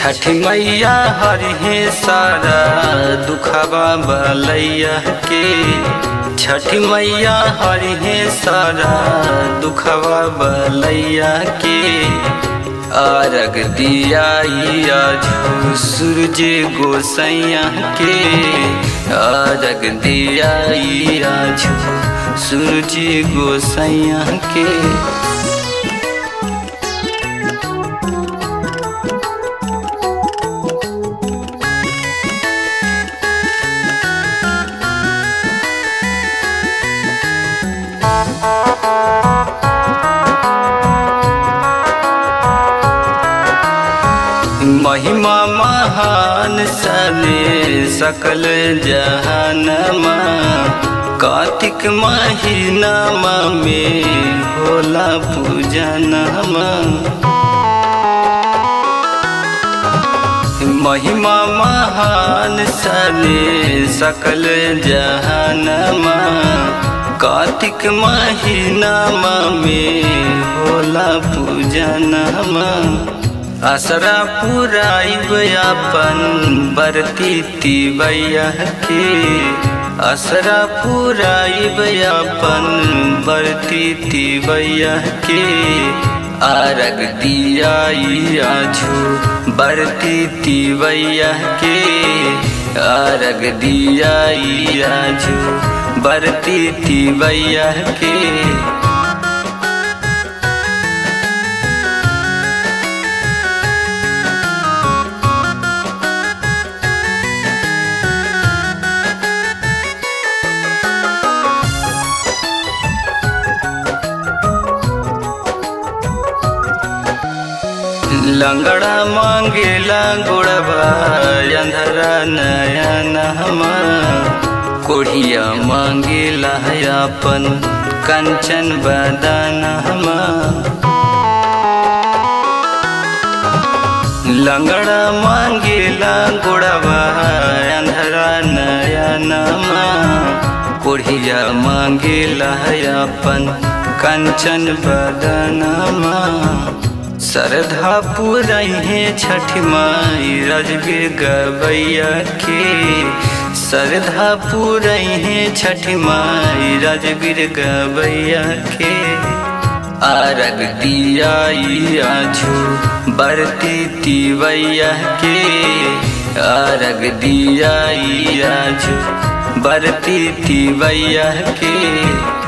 छठ मैया हरिहे सारा दुखवा बलैया के छठ मैया हरिहे सारा दुखवा बलैया के आरग दिया झू सूरज गोसैया के आरग दिया झू सूरज गोसैया के महिमा महान सने सकल जहनमा कार्तिक महीनामा में होला पूजनमा महिमा महान सने सकल जहनमा कार्तिक महीनामा में होला पूजनमा असरा पुराइब अपन बरती तिवैया के असरा पुराइब अपन बरती तिवैया के आरग दिया झू बरती तिवैया के आरग दिया झू बरती तिवैया के लंगड़ा मांगेला गोड़बा अंधरा नयन हमा कोढ़िया मांगेला अपन कंचन बदन हमा लंगड़ा मांगेला गोड़बा अंधरा नयन कोढ़िया मांगेला अपन कंचन बदनमा श्रद्धा पुरहे छठ माई रजबीर गवैया के श्रद्धा पुरहे छठ माई रजबीर गवैया के आरग दिया झू बरती तिवैया के आरग दिया झू बरती तिवैया के